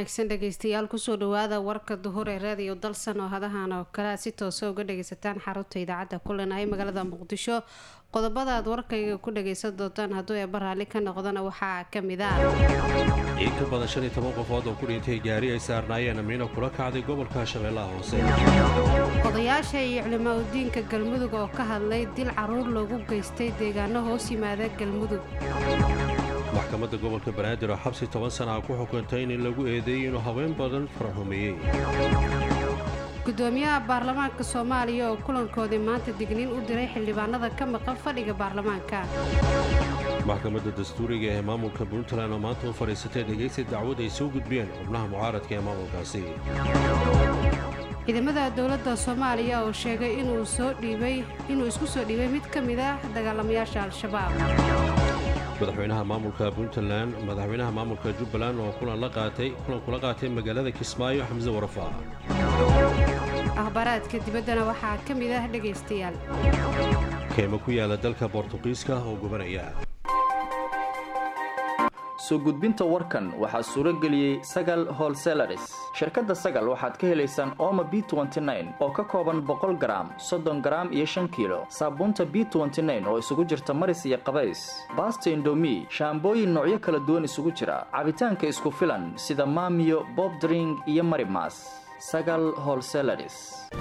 wanaagsan dhegeystayaal kusoo dhawaada warka duhur ee raadiyo dalsan oo hadahan oo kale aad si toosa uga dhageysataan xarunta idaacadda kulenahay magaalada muqdisho qodobada aad warkayga ku dhageysan doontaan hadduu eeba raalli ka noqdana waxaa kamid ah in ka badan shan iyo toban qofood oo ku dhintay gaari ay saarnaayeen amiino kula kacday gobolka shabeellaha hoose odayaasha iyo culimaa udiinka galmudug oo ka hadlay dil caruur loogu geystay deegaano hoos yimaada galmudug maxkamadda gobolka banaadir oo xabsi toban sana ah ku xukuntay in lagu eedeeyey inuu haween badan faraxumeeyey gudoomiyaha baarlamaanka soomaaliya oo kulankoodii maanta digniin u diray xildhibaanada ka maqan fadhiga baarlamaanka maxkamadda dastuuriga ee maamulka puntland oo maanta u fadhiisatay dhegaysi dacwad ay soo gudbiyeen xubnaha mucaaradka ee maamulkaasi ciidamada dowladda soomaaliya oo sheegay inuu soo dhiibay inuu isku soo dhiibay mid ka mid ah dagaalamayaasha al-shabaab madaxweynaha maamulka puntland madaxweynaha maamulka jubbaland oo kulan la qaatay kulan kula qaatay magaalada kismaayo xamse warafa akhbaaraadka dibaddana waxaa ka mid ah dhegaystayaal keymo ku yaala dalka bortuqiiska oo gubanaya soo gudbinta warkan waxaa suuro geliyey sagal holselaris shirkadda sagal waxaad ka helaysaan ooma b oo ka kooban boqol garaam soddon garaam iyo shan kiilo saabuunta b oo isugu jirta maris iyo qabays baasta indomi shaambooyin noocyo kala duwan isugu jira cabitaanka isku filan sida maamiyo bobdring iyo marimas sagal holselaris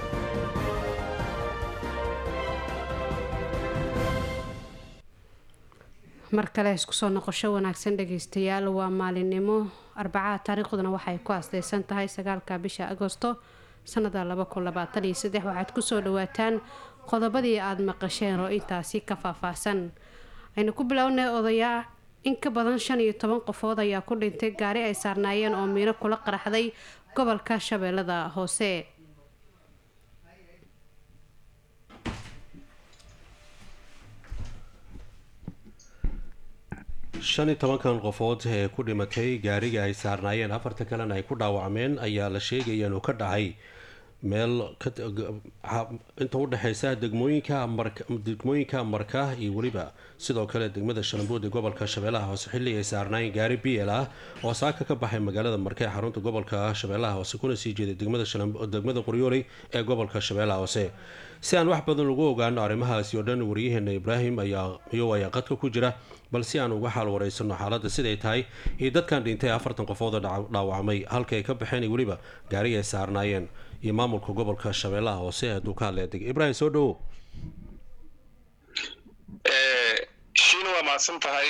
mar kale isku soo noqosho wanaagsan dhageystayaal waa maalinimo arbacada taariikhduna waxay ku aasteysan tahay sagaalka bisha agosto sanada waxaad kusoo dhawaataan qodobadii aada maqasheen oo intaasi ka faahfaahsan aynu ku bilownay odayaa in ka badan shan iyo toban qofood ayaa ku dhintay gaari ay saarnaayeen oo miino kula qaraxday gobolka shabeellada hoose shan iyo tobankan qofood ee ku dhimatay gaariga ay saarnaayeen afarta kalena ay ku dhaawacmeen ayaa la sheegaya inuu ka dhacay meel inta udhexeysa degmooyinka degmooyinka marka iyo weliba sidoo kale degmada shalambuud ee gobolka shabeellaha hoose xilli ay saarnaayeen gaari b l ah oo saaka ka baxay magaalada marka ee xarunta gobolka shabeellaha hoose kuna sii jeeday degmada qoryooley ee gobolka shabeellaha hoose si aan wax badan ugu ogaano arrimahaasi oo dhan waryaheena ibraahim ayaa iyo ayaa qadka ku jira bal si aan uga xaal wareysano xaaladda siday tahay iyo dadkan dhintay afartan qofood oo dhaawacmay halka ay ka baxeen iyo weliba gaariga ay saarnaayeen iyo maamulka gobolka shabeellaha hoose ee duukaaleedeg ibraahim soo dhawow shiina waa mahadsan tahay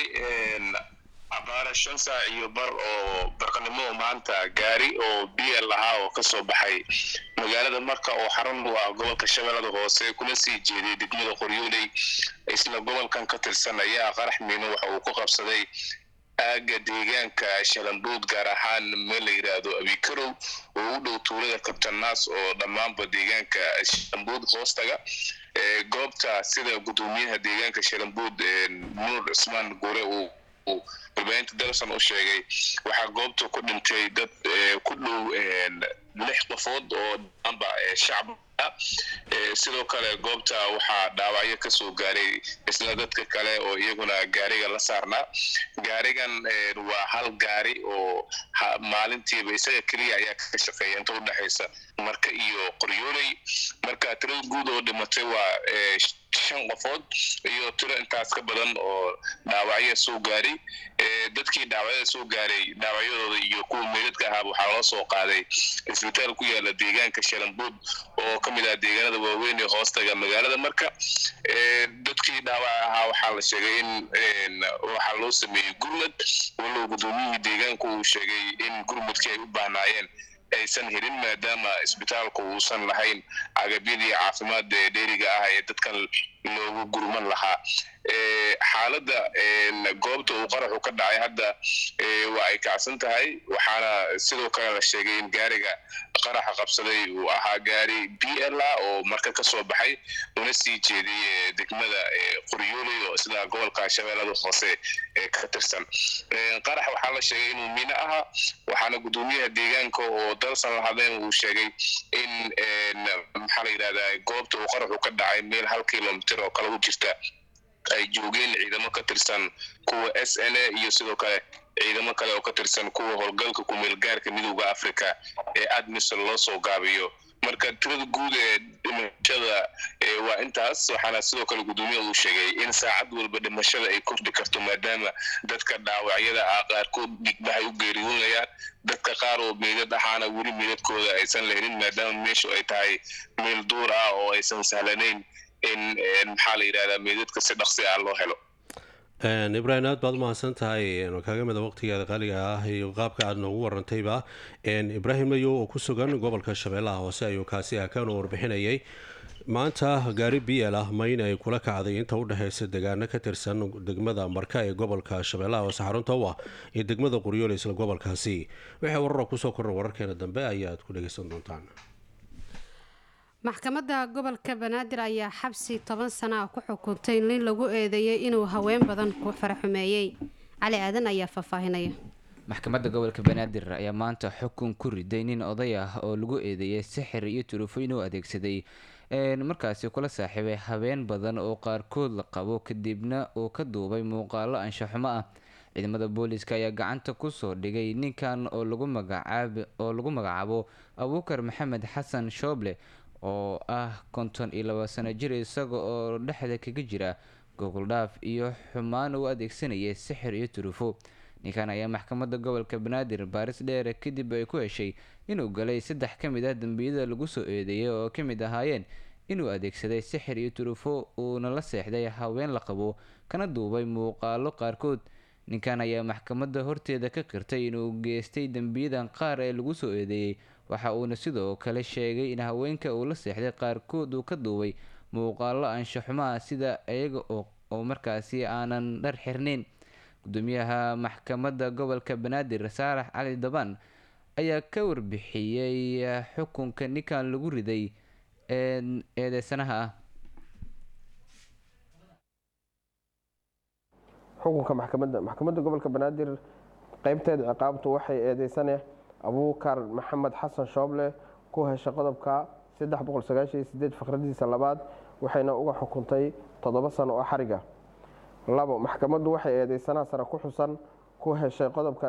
abaara shan saac iyo bar oo barqanimo maanta gaari oo b l ahaa oo kasoo baxay magaalada marka oo xarun u ah gobolka shabeellada hoose kuna sii jeeday degmada qoryooley isla gobolkan ka tirsan ayaa qarax miino waxa uu ku qabsaday aaga deegaanka shalambuud gaar ahaan meel la yidhaahdo abikarow oo u dhow tuulada kabtanaas oo dhammaanba deegaanka shalambuud hoostaga goobta sida gudoomiyaha deegaanka shalambuud nuur cusmaan gure uu warbaahinta dalson u sheegay waxaa goobta ku dhintay dad ku dhow lix qofood oo dhanba shacab sidoo kale goobta waxaa dhaawacyo kasoo gaaray isla dadka kale oo iyaguna gaariga la saarnaa gaarigan waa hal gaari oo maalintiiba isaga keliya ayaa ka shaqeeya inta udhexaysa marka iyo qoryooley marka tirada guud oo dhimatay waa shan qofood iyo tiro intaas ka badan oo dhaawacya soo gaaray dadkii dhaawacyada soo gaaray dhaawacyadooda iyo kuwa meydadka ahaaba waxaa loo soo qaaday isbitaal ku yaala deegaanka shalambuud oo ka mid ah deegaanada waaweyn ee hoostaga magaalada marka dadkii dhaawac ahaa waxaa la sheegay in waxaa loo sameeyey gurmad walow gudoomiyihii deegaanku uu sheegay in gurmadkii ay u baahnaayeen aysan helin maadaama isbitaalku uusan lahayn agabyadii caafimaadda ee dheeriga ah ee dadkan loogu gurman lahaa xaaladda goobta uu qaraxu ka dhacay hadda waa ay kacsan tahay waxaana sidoo kale la sheegay in gaariga qaraxa qabsaday uu ahaa gaari b l a oo marka kasoo baxay una sii jeeday degmada qoryooley oo isla gobolka shabeellada hoose ka tirsan qarax waxaa la sheegay inuu miino ahaa waxaana gudoomiyaha deegaanka oo dalsan lahadeen uu sheegay in maxaa la yidhahdaa goobta uu qaraxu ka dhacay meel hal kilomitr oo kale u jirta ay joogeen ciidamo ka tirsan kuwa s n a iyo sidoo kale ciidamo kale oo ka tirsan kuwa howlgalka kumeelgaarka midowda africa ee admisol loo soo gaabiyo marka tirada guud ee dhimashada waa intaas waxaana sidoo kale guddoomiyaha uu sheegay in saacad walba dhimashada ay kordhi karto maadaama dadka dhaawacyada ah qaarkood dhigbahay u geeriyoonayaan dadka qaar oo meydad ahaana weli meydadkooda aysan lahelin maadaama meeshu ay tahay meel duur ah oo aysan sahlanayn in maxaa la yidhahdaa meydadka si dhaqsi ah loo helo ibraahim aad baad umahadsan tahay kaaga mida waqtigeeda qaaliga ah iyo qaabka aad noogu warantayba ibraahim mayo oo ku sugan gobolka shabeellaha hoose ayuu kaasi ah kanoo warbixinayay maanta gaari biel ah mayn ay kula kacday inta u dhexeysa degaano ka tirsan degmada marka ee gobolka shabeellaha hoose xarunta u ah iyo degmada qoryool isla gobolkaasi wixii warara kusoo korra wararkeena dambe ayaad ku dhageysan doontaan maxkamadda gobolka banaadir ayaa xabsi toban sana ah ku xukuntay nin lagu eedeeyay inuu haween badan ku faraxumeeyey cali aadan ayaa faahfaahinaya maxkamadda gobolka banaadir ayaa maanta xukun ku riday nin oday ah oo lagu eedeeyay sixir iyo turufo inuu adeegsaday markaasi kula saaxiibay habeen badan oo qaarkood la qabo kadibna uu ka duubay muuqaalo anshaxumo ah ciidamada booliska ayaa gacanta kusoo dhigay ninkan oo lagu magacaabo abuukar maxamed xasan shooble oo ah konton iyo laba sano jir isaga oo dhexda kaga jira gogoldhaaf iyo xumaan uu adeegsanayay sixir iyo turufo ninkan ayaa maxkamadda gobolka banaadir baaris dheere kadib ay ku heshay inuu galay saddex ka mid ah dembiyada lagu soo eedeeyay oo ka mid ahaayeen inuu adeegsaday sixir iyo turufo uuna la seexday haween la qabo kana duubay muuqaalo qaarkood ninkan ayaa maxkamadda horteeda ka qirtay inuu geystay dembiyadan qaar ee lagu soo eedeeyey waxa uuna sidoo kale sheegay in haweenka uu la seexday qaarkood uu ka duubay muuqaalo anshaxumaha sida iyaga oo markaasi aanan dhar xirnayn gudoomiyaha maxkamadda gobolka banaadir saarax cali dabaan ayaa ka warbixiyey xukunka ninkan lagu riday eedeysanaha ah xukunka maxkamadda maxkamadda gobolka banaadir qeybteeda ciqaabtu waxay eedeysane abuukar maxamed xasan shooble ku heshay qodobka faqradiisa labaad waxayna uga xukuntay toddoba sano oo xariga labo maxkamaddu waxay eedeysanaha sare ku xusan ku heshay qodobka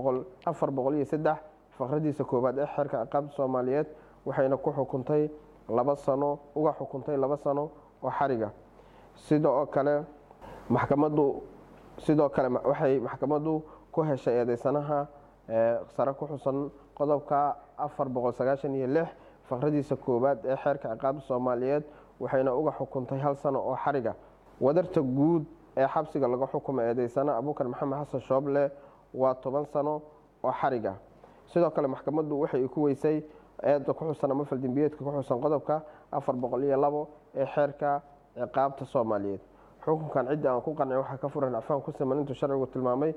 faqradiisa koowaad ee xeerka ciqaabta soomaaliyeed waxayna ku xukuntay laba sano uga xukuntay laba sano oo xariga sidoo kale maxkamaddu sidoo kale waxay maxkamaddu ku heshay eedeysanaha sare ku xusan qodobka faqradiisa koowaad ee xeerka ciqaabta soomaaliyeed waxayna uga xukuntay hal sano oo xariga wadarta guud ee xabsiga laga xukumay eedeysana abuukar maxamed xasan shooble waa toban sano oo xariga sidoo kale maxkamaddu waxay ku weysay eeda ku xusan ama faldembiyeedka ku xusan qodobka ee xeerka ciqaabta soomaaliyeed xukunkan ciddii aan ku qancin waxaa ka furan acfaan ku siman intuu sharcigu tilmaamay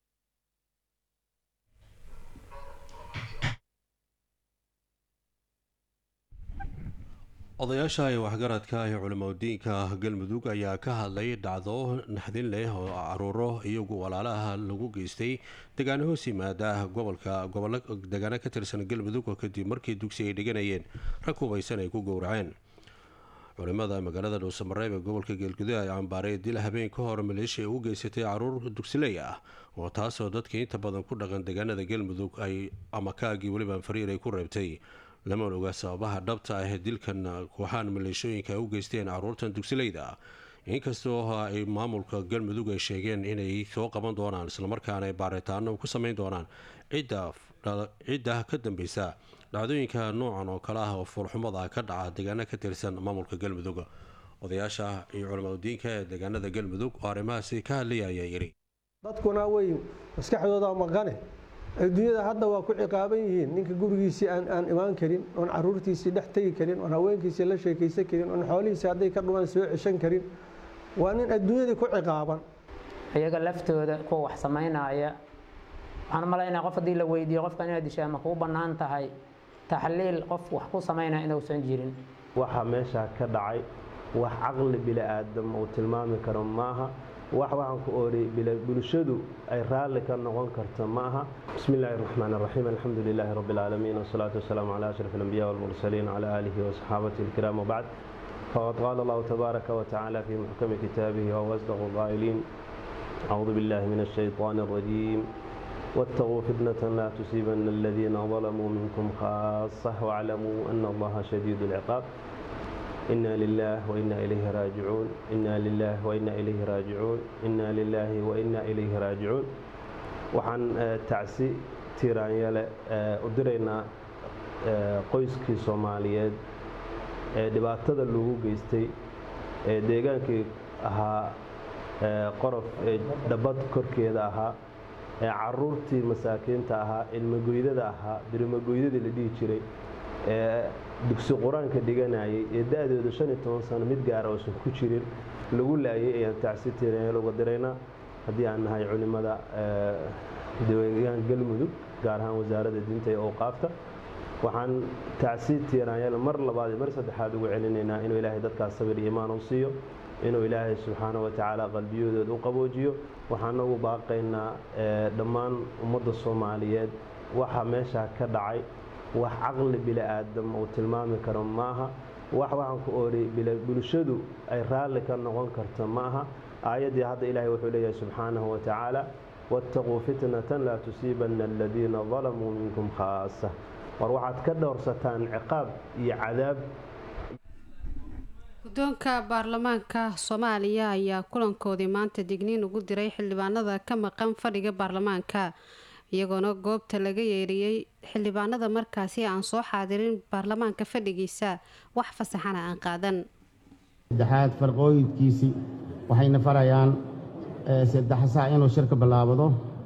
odayaasha iyo waxgaradka iyo culimadiinka galmudug ayaa ka hadlay dhacdo naxdin leh oo caruuro iyagu walaalaha lagu geystay degaano hoos yimaada gobolka degaano ka tirsan galmudug oo kadib markii dugsi ay dhiganayeen rag hubaysan ay ku gowraceen culimada magaalada dhuusamareeb ee gobolka geelguduud ay cambaaray dil habeen ka hor maleeshiya u geysatay caruur dugsiley ah oo taasoo dadka inta badan ku dhaqan deegaanada galmudug ay ama kaagii weliba fariir ay ku reebtay lama oga sababaha dhabta ah ee dilkan kooxaan maleeshooyinka ay u geysteen caruurtan dugsileyda ah inkastoo ay maamulka galmudug ay sheegeen inay soo qaban doonaan islamarkaana ay baaritaano ku sameyn doonaan cidda ka dambeysa dhacdooyinka noocan oo kale ah oo fuulxumada ka dhaca deegaano ka tirsan maamulka galmudug odayaasha iyo culimadiinka ee deegaanada galmudug oo arrimahaasi ka hadlaya ayaa yidhi dadkuna way maskaxdooda maqane adduunyada hadda waa ku ciqaaban yihiin ninka gurigiisii aan imaan karin oon caruurtiisii dhex tegi karin oon haweenkiisii la sheekaysan karin oon xoolihiisii hadday ka dhumaan soo ceshan karin waa nin adduunyadii ku ciqaaban iyaga laftooda kuwa wax samaynaya waxaan malaynaa qof haddii la weydiiyo qofkan inaad dishaa ma kuu bannaan tahay taxliil qof wax ku samaynaya inuusan jirin waxa meesha ka dhacay wax caqli bili-aadam uu tilmaami karo maaha wax waxaan ku ooriyey bulshadu ay raalli ka noqon karto ma aha bismi illaahi raxmaan raxiim alxamdu lilaahi rabbi alcaalamiin wasalaatu wasalaamu calaa ashraf alambiya walmursaliin calaa aalihi wasaxaabatihi alkiraam wabacd faqad qaala allahu tabaaraka watacaala fii muxkami kitaabihi wahuwa asdaqu qaa'iliin acuudu billahi min ashayطaani alrajiim واتقوا فتنة لا تصيبن الذين ظلموا منكم خاصة واعلموا أن الله شديد العقاب إنا لله وإنا إليه راجعون إنا لله وإنا إليه راجعون إنا لله وإنا إليه راجعون waxaan tacsi tiiraanyale u diraynaa qoyskii soomaaliyeed ee dhibaatada lagu geystay ee deegaankii ahaa qorof ee dhabbad korkeeda ahaa ee caruurtii masaakiinta ahaa ilmagoydada ahaa birimagoydadii la dhihi jiray ee dugsi qur-aanka dhiganayay ee da-dooda shan iyo toban sano mid gaara oosan ku jirin lagu laayay ayaan tacsi tiiraanyale uga diraynaa haddii aan nahay culimada deegaan galmudug gaar ahaan wasaaradda diinta ee awqaafta waxaan tacsi tiiraanyal mar labaad iyo mar saddexaad ugu celinaynaa inuu ilaahay dadkaas sabir iyo imaan u siiyo inuu ilaahay subxaana wa tacaala qalbiyadooda u qaboojiyo waxaana ugu baaqaynaa dhammaan ummadda soomaaliyeed waxa meeshaa ka dhacay wax caqli bili aadam uu tilmaami karo maaha wax waxaan ku oori bulshadu ay raalli ka noqon karto ma aha aayaddii hadda ilaahay wuxuu leeyahay subxaanahu wa tacaala waataquu fitnatan laa tusiibanna aladiina dalamuu minkum khaasa war waxaad ka dhowrsataan ciqaab iyo cadaab guddoonka baarlamaanka soomaaliya ayaa kulankoodii maanta digniin ugu diray xildhibaanada ka maqan fadhiga baarlamaanka iyagoona goobta laga yeeriyey xildhibaanada markaasi aan soo xaadirin baarlamaanka fadhigiisa wax fasaxana aan qaadan saddexaad farqooyinkiisii waxayna farayaan saddex sac inuu shirka bilaabado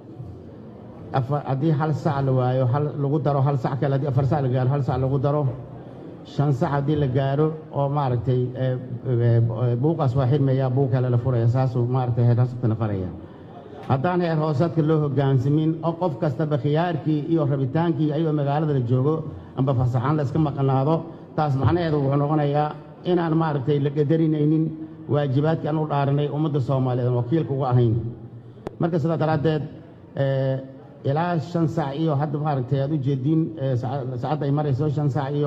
haddii hal sac la waayo lagu daro hal sac kale haddii afar sac la gaaro hal sac lagu daro shan sac haddii la gaaro oo maaragtay buuqaas waa xidmaya buuq kale la furaya saasuu maaragtay heer hoosadkana faraya haddaan heer hoosadka loo hogaansamin oo qof kastaba khiyaarkii iyo rabitaankii ayagoo magaalada la joogo amba fasaxaan la iska maqnaado taas macnaheedu wuxuu noqonayaa inaan maaragtay la qadarinaynin waajibaadkii aan u dhaaranay ummadda soomaaliyeed aan wakiilka uga ahayn marka sidaa daraaddeed ilaa shan sac iyo hadda maaragtay aad u jeediin saacadda ay marayso shan sac iyo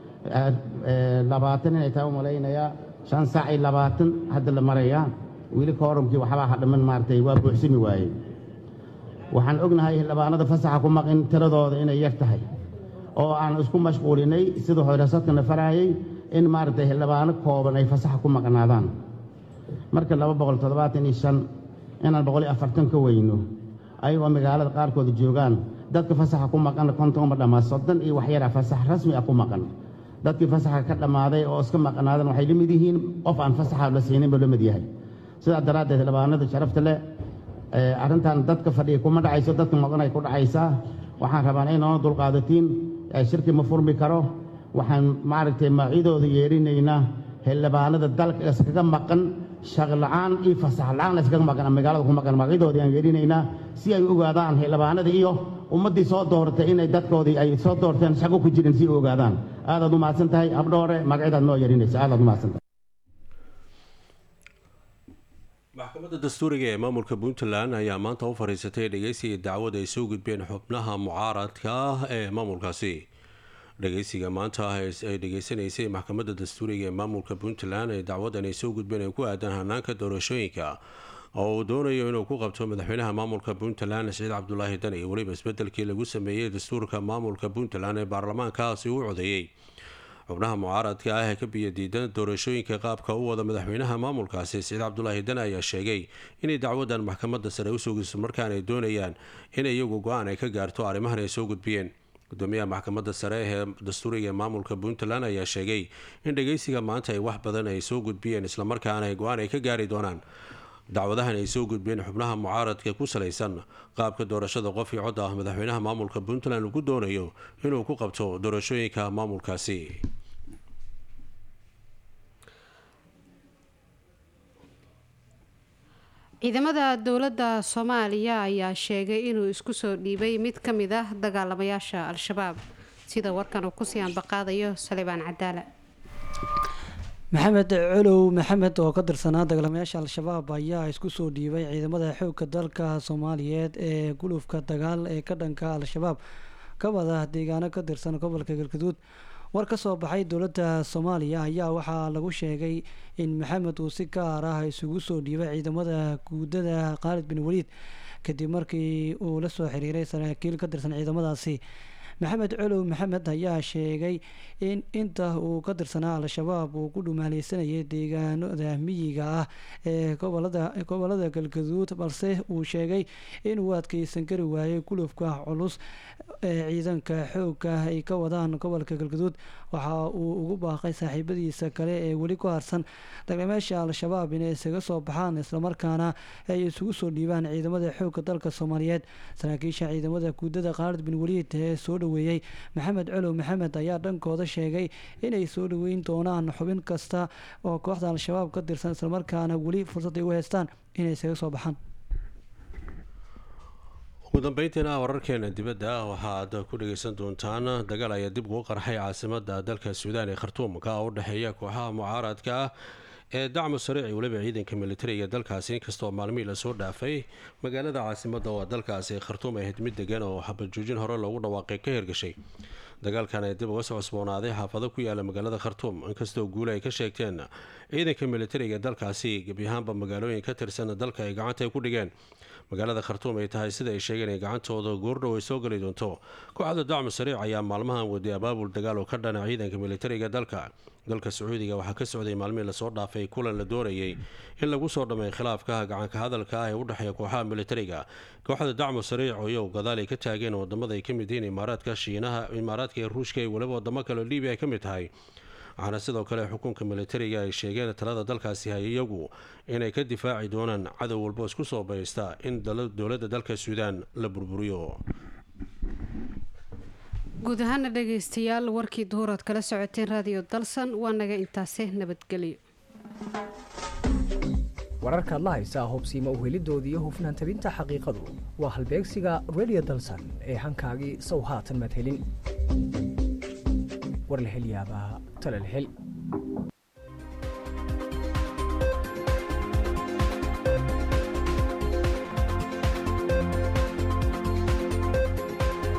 labaatan inay tahay u malaynayaa shan sac iyo labaatan hadda la marayaa weli koorumkii waxbaa hadhaman maaragtay waa buuxsami waayey waxaan ognahay xildhibaanada fasaxa ku maqin tiradooda inay yar tahay oo aan isku mashquulinay siduu hoyrasadkana faraayey in maaragtay xildhibaano kooban ay fasaxa ku maqnaadaan marka laba boqol toddobaatan iyo shan inaan boqol iyo afartan ka weyno ayagoo magaalada qaarkooda joogaan dadka fasaxa ku maqan konton uma dhammaa soddon iyo waxyara fasax rasmi ah ku maqan dadkii fasaxa ka dhammaaday oo iska maqnaadan waxay la mid yihiin qof aan fasaxa la siinin buu la mid yahay sidaa daraaddeed xildhibaanada sharafta leh arrintan dadka fadhiya kuma dhacayso dadka maqanay ku dhacaysaa waxaan rabaan inoo dulqaadatiin shirki ma furmi karo waxaan maaragtay maacidooda yeerinaynaa xildhibaanada dalka iskaga maqan shaqla'aan iyo fasax la'aan iskaga maqan magaalada ku maqan maacidoodii aan yeerinaynaa si ay u ogaadaan xildhibaanada iyo ummaddii soo dooratay inay dadkoodii ay soo doorteen shaqo ku jirin si u ogaadaan aadaad u mahadsan tahay habdhoore magacidaad noo yeerinaysa aadaad u mahadsan tahay maxkamadda dastuuriga ee maamulka puntland ayaa maanta u fadhiisatay dhegeysiga dacwad ay soo gudbeen xubnaha mucaaradka ah ee maamulkaasi dhegeysiga maanta ay dhegeysanaysay maxkamadda dastuuriga ee maamulka puntland ee dacwadan ay soo gudbeen ay ku aadan hanaanka doorashooyinka oo uu doonayo inuu ku qabto madaxweynaha maamulka puntland siciid cabdulaahi dan iyo weliba isbedelkii lagu sameeyey dastuurka maamulka puntland ee baarlamaankaasi u codeeyey xubnaha mucaaradka ah ee ka biyadiidan doorashooyinka qaabka u wada madaxweynaha maamulkaasi siciid cabdulaahi dan ayaa sheegay inay dacwadan maxkamadda sare usoo gudso markaan ay doonayaan in iyagu go-aan ay ka gaarto arrimahan ay soo gudbiyeen gudoomiyaha maxkamadda sare ee dastuuriga ee maamulka puntland ayaa sheegay in dhageysiga maanta ay wax badan ay soo gudbiyeen islamarkaana ay go-aan ay ka gaari doonaan dacwadahan ay soo gudbeen xubnaha mucaaradka ku salaysan qaabka doorashada qof iyo cod ah madaxweynaha maamulka puntland uu ku doonayo inuu ku qabto doorashooyinka maamulkaasi ciidamada dowladda soomaaliya ayaa sheegay inuu isku soo dhiibay mid ka mid ah dagaalamayaasha al-shabaab sida warkan uu kusii ambaqaadayo salibaan cadaala maxamed colow maxamed oo ka tirsanaa dagaalamayaasha al-shabaab ayaa isku soo dhiibay ciidamada xoogga dalka soomaaliyeed ee gulufka dagaal ee ka dhanka al-shabaab ka wada deegaano ka tirsan gobolka galgaduud war ka soo baxay dowladda soomaaliya ayaa waxaa lagu sheegay in maxamed uu si gaar ah isugu soo dhiibay ciidamada guudada khaalid bin waliid kadib markii uu la soo xiriiray saraakiil ka tirsan ciidamadaasi maxamed colow maxamed ayaa sheegay in inta uu ka tirsanaa al-shabaab uu ku dhumaaleysanayay deegaanada miyiga ah ee gobolada galgaduud balse uu sheegay inuu adkeysan kari waayay gulufka culus ee ciidanka xoogga ay ka wadaan gobolka galgaduud waxa uu ugu baaqay saaxiibadiisa kale ee weli ku harsan daglameesha al-shabaab inay isaga soo baxaan islamarkaana ay isugu soo dhiibaan ciidamada xoogga dalka soomaaliyeed saraakiisha ciidamada guudada khaalid bin waliid ee soo dhaweeyey maxamed colow maxamed ayaa dhankooda sheegay inay soo dhaweyn doonaan xubin kasta oo kooxda al-shabaab ka tirsan islamarkaana weli fursad ay u haystaan inay isaga soo baxaan ugu dambeyntiina wararkeena dibadda waxaad ku dhageysan doontaan dagaal ayaa dib ugu qarxay caasimada dalka suudaan ee khartuumka u dhexeeya kooxaha mucaaradka ah ee dacmu sariici weliba ciidanka militariga dalkaasi inkastoo maalmihii lasoo dhaafay magaalada caasimada oo dalkaasi khartuum ahayd mid degan oo xabajoojin hore loogu dhawaaqay ka hirgashay dagaalkan ay dib uga soo cusboonaaday xaafado ku yaala magaalada khartuum inkastoo guule ay ka sheegteen ciidanka militariga dalkaasi gebi ahaanba magaalooyin ka tirsan dalka ay gacanta ku dhigeen magaalada khartuum ay tahay sida ay sheegeen ay gacantooda goordhow ay soo geli doonto kooxda dacmu sariic ayaa maalmahan waday abaabul dagaal oo ka dhana ciidanka militariga dalka dalka sacuudiga waxaa ka socday maalmihii lasoo dhaafay kulan la doonayay in lagu soo dhamay khilaafka gacanka hadalka ah ee u dhexeeya kooxaha militariga kooxda dacmu sariic oyow gadaal ay ka taageen wadamada ay ka mid yihiin imaaraadka shiinaha imaaraadka iyo ruushka iyo weliba wadamo kale oo libiya ay ka mid tahay waxaana sidoo kale xukunka militariga ay sheegeen talada dalkaasi hay iyagu inay ka difaaci doonaan cadow walbo isku soo baysta in dowladda dalka suudaan la burburiyo guud ahaana dhageystayaal warkii duhuraad kala socoteen raadiyo dalsan waa naga intaase nabadgelyo wararkaad la haysaa hubsiima uhelidooda iyo hufnaan tabinta xaqiiqadu waa halbeegsiga redio dalsan ee hankaagii sow haatan madhelin war la hel yaabaa talal hel